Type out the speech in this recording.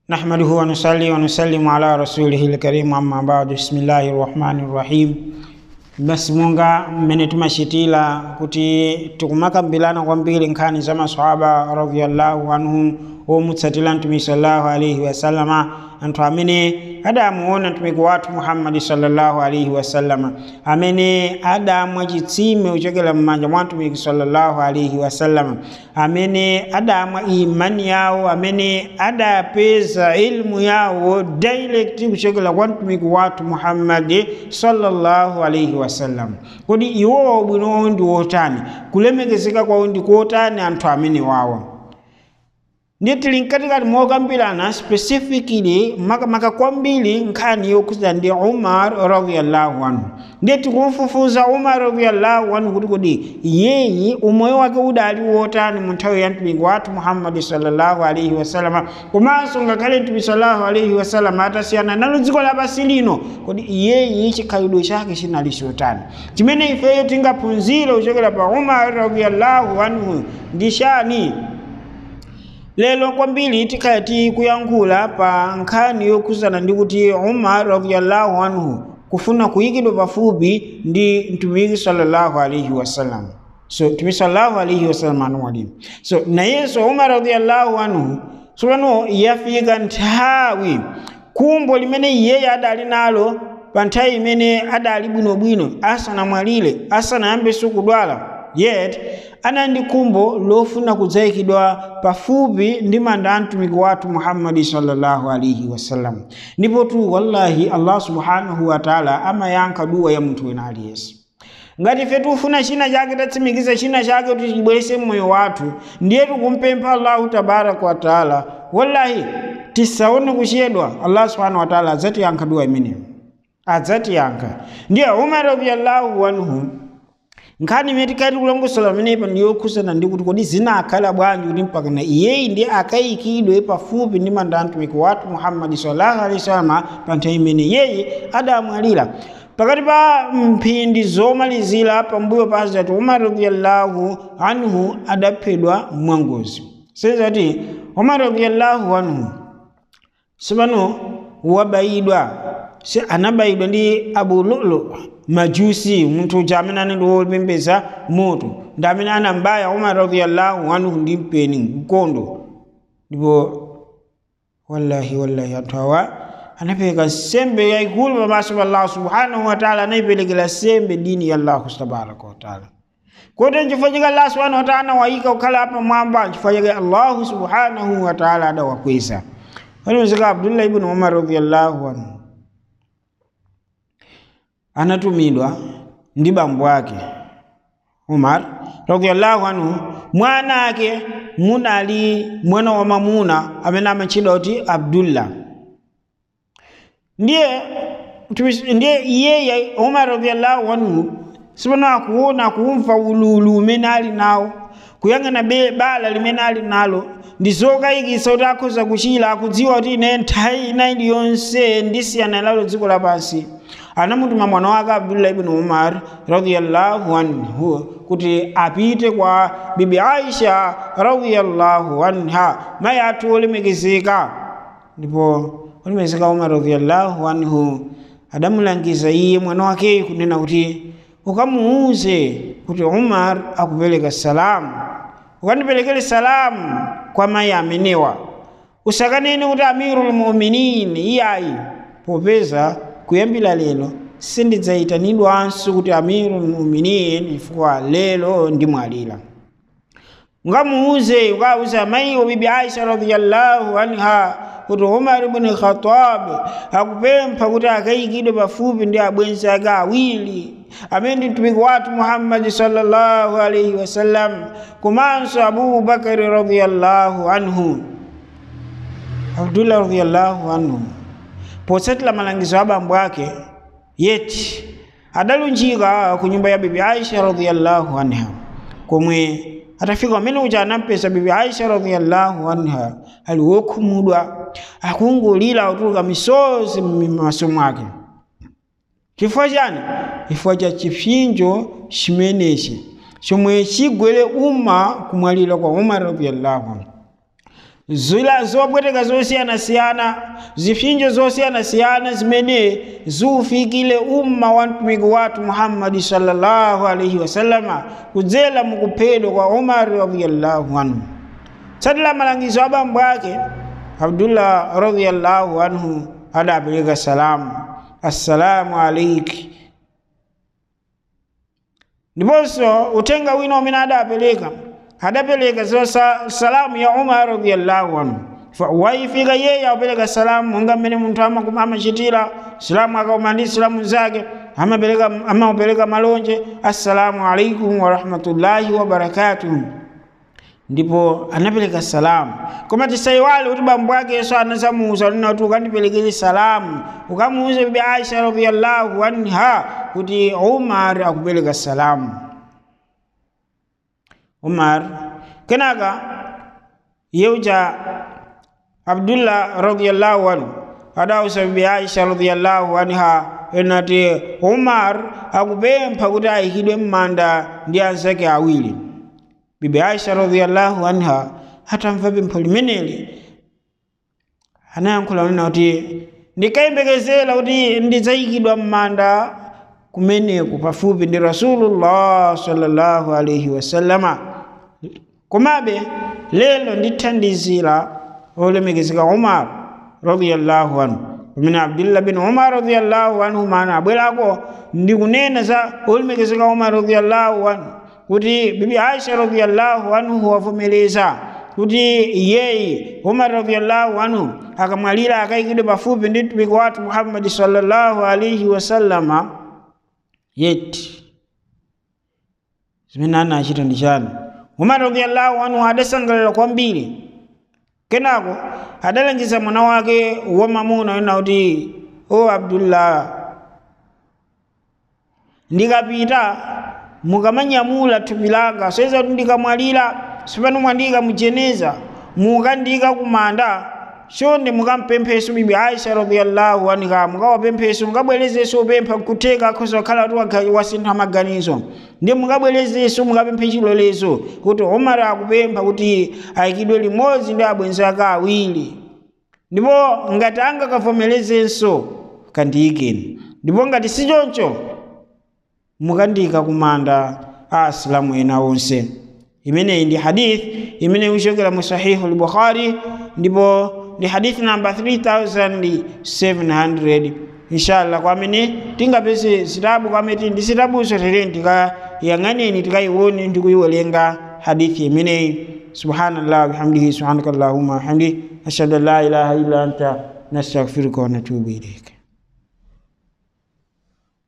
نحمده ونصلي ونسلم على رسوله الكريم أما بعد بسم الله الرحمن الرحيم basi munga mmene timachitira kuti tikumakambirana kwambiri nkhani za maswahaba radhiyallahu anhum omutsatira mtumiki sallallahu alaihi wasallama anthu amene adamuona mtumiki wathu muhammadi sallallahu alaihi wasallama amene adamwa chitsime kuchokera m'manja mwa mtumiki sallallahu alaihi wasallama amene adamwa imani yawo amene adapeza ilmu yawo direct kuchokera kwa mtumiki wathu muhammadi sallallahu alaihi wasallam kodi iwowa ubwino wawo ndi wotani kulemekezeka kwawo ndi kotani anthu amene wawa ndiye tili mkatikati mokambirana specifically makamaka kwambiri nkhani yokhuza ndi umar radiyallahu anhu ndiye tikumfufuza umar radiyallahu anhu kuti kodi iyeyi umoyo wake udali wotani mu nthawi ya mtumiki wathu muhammadi sallallahu alaihi wasallama komanso ngakhale mtumiki sallallahu alaihi wasallama atasiyana nalo dziko lapansi lino kodi iyeyi chikhalidwe chake chinali chotani chimene ifeyo tingaphunzire kuchokera pa umar radiyallahu anhu ndi chani lero kwambiri tikhale tikuyankhula pa nkhani yokhuzana ndi kuti umar radiyallahu anhu kufuna kuyikidwa pafupi ndi mtumiki sallallahu alaihi wasallam so mtumiki sallallahu alaihi wasallam anuwalimu so nayenso umar radiyallahu anhu tsopano yafika nthawi kumbo limene iyeyo adali nalo pa nthawi imene adali bwinobwino asanamwalire asanayambenso kudwala yet anali ndi kumbo lofuna kudzayikidwa pafupi ndi manda a mtumiki wathu muhammadi sallallahu alaihi wasallam ndipo tu wallahi allah subhanahu wataala amayankha duwa ya munthu wina aliyense ngati ife tikufuna china chake tatsimikiza china chake kuti chibwerese mmoyo wathu ndiye tikumpempha allahu tabaraka wataala wallahi tisaone kuchedwa allah subhanahu wataala adzatiyankha duwa imeneyo adzatiyankha ndiye umar radiyallahu anhu nkhani imene tikati kulongosola pamenepa ndiyokhuzana ndi kuti kodi zinakhala bwanji kuti mpakana iyeyi ndiye akayikidwe pafupi ndi manda a mtumiki wathu muhammadi sallallahu alaihi wasallam pa nthawi imene iyeyi adamwalira pakati pa mphindi zomalizira pambuyo pa hazrat umar radiyallahu anhu adaphedwa mwangozi sezati umar radiyallahu anhu sipano wabayidwa se anabayidwa ndi abu lulu majusi munthu uja amene anali wopembeza moto ndi amene anambaya umar radiyallahu anhu ndi mpeni mkondo ndipo wallahi wallahi anthu awa anapereka sembe yayikulu pamaso pa allah subhanahu wataala anayiperekera sembe dini ya allahu tabaraka wataala kote nchifukwa chake allah subhanahu wataala anawayika kukhala apa mwamba nchifukwa chake allahu subhanahu wataala adawakweza alimezeka abdullah ibn umar radiyallahu anhu anatumidwa ndi bambo ake Umar radiyallahu anhu mwana ake munali mwana wa mamuna amene amatchedwa kuti Abdullah ndiye ndiye iyeyo Umar radiyallahu anhu sipano akuona kumva ululu umene ali nawo kuyang'ana bala limene ali nalo ndi zokayikitsa kuti akhoza kuchira akudziwa kuti ine nthawi ina iliyonse ndisiyana nalo dziko lapansi anamutuma mwana wake abdullah ibn umar radiyallahu anhu kuti apite kwa bibi aisha radiyallahu anha mayi athu olemekezeka ndipo olemekezeka umar radiyallahu anhu adamulangiza iye mwana wakeyo kunena kuti ukamuuze kuti umar akupereka salamu ukandiperekere salamu kwa mayi amenewa usakanene kuti amirul muminin iyayi popeza kuyambira lero sindidzayitanidwanso kuti amiru muminin chifukwa lero ndimwalira ngamuuze ukauza amayiwo bibi aisha radiyallahu anha kuti umar ibn khatab akupempha kuti akayikidwe pafupi ndi abwenzi ake awiri amene ndi mtumiki wathu muhammadi sallallahu alaihi wasallam komanso abubakari radiyallahu anhu abdullah radiyallahu anhu potsatira malangizo a bambo ake yeti adalunjika ku nyumba ya bibi aisha radiyallahu anha komwe atafika pamene uja anampeza bibi aisha radiyallahu anha ali wokhumudwa akungulira kutuluka misozi m'maso mwake chifukwa chani chifukwa cha chipsinjo chimenechi chomwe chigwere umma kumwalira kwa umar radiyallahu anhu zila zopweteka zosiyanasiyana zipsinjo zosiyanasiyana zimene ziufikile umma wa mtumiki wathu muhammadi sallallahu alaihi wasallama kudzera mukuphedwa kwa umar radiallahu anhu tsatila malangizo a bambo ake abdullah radiallahu anhu adapereka salamu assalamu alaiki ndiponso utenga wina umene adapereka adapereka zo salamu ya umar radiallahu anhu waifika yeye apereka salamu monga mmene munthu amachitira salamu akauma ndi salamu zake amapereka amapereka malonje assalamu alaikum warahmatullahi wabarakatuh ndipo anapereka salamu koma tisayiwale kuti bambo akeso anasamuuza nina kuti ukandiperekere salamu ukamuuze bibi aisha radiallahu anha kuti umar akupereka salamu umar kenaka yeuja abdullah radiallahu anhu adausa bibi aisha radiallahu anha enati umar akupempha kuti ayikidwe m'manda ndi anzake awiri bibi aisha radiallahu anha atamva pempho limeneli anayankhula nena kuti ndikayembekezera kuti ndidzayikidwa m'manda kumeneku pafupi ndi rasulullah sallallahu alaihi wasallama komabe lelo ndithandizira olemekezeka umar radiallahu anhu pamene abdullah bin umar radiallahu anhu mana abwerako ndikunena za olemekezeka umar radiallahu anhu kuti bibi aisha radiallahu anhu wavomereza kuti yeye umar radiallahu anhu akamwalira akayikidwe pafupi ndi mtumiki wathu muhammadi sallallahu alaihi wasallama yeti zimene anachita ndi chani umar radiallahu anhu adasangalala kwambiri kenako adalangiza mwana wake wamamuna ena kuti o abdullah ndikapita mukamanyamula thupi langa soyeza kuti ndikamwalira sipano mwandika mujeneza mukandika kumanda chonde mukampempheso bibi aisha radiallahu anha mukawapempheso mukabwerezeso upempha kutheka akhoza kukhala kuti wasintha maganizo ndi mukabwerezeso mukapemphe chilolezo kuti umar akupempha kuti ayikidwe limodzi ndi abwenzi ake awiri ndipo ngati angakavomerezenso kandiyikeni ndipo ngati si choncho mukandika kumanda a asilamu ena onse imeneyi ndi hadith imene ikuchokera mu sahihu al-bukhari ndipo ndi hadith namba 3700 inshallah kwamene tingapeze zitabu kwamene ndi zitabuzo tere tikayang'aneni tikayione ndi kuyiwerenga hadithi imeneyi subhanallah bihamdihi subhanaka allahumma wahamdi ashhadu an la ilaha illa anta nastaghfiruka wa natubu ilayka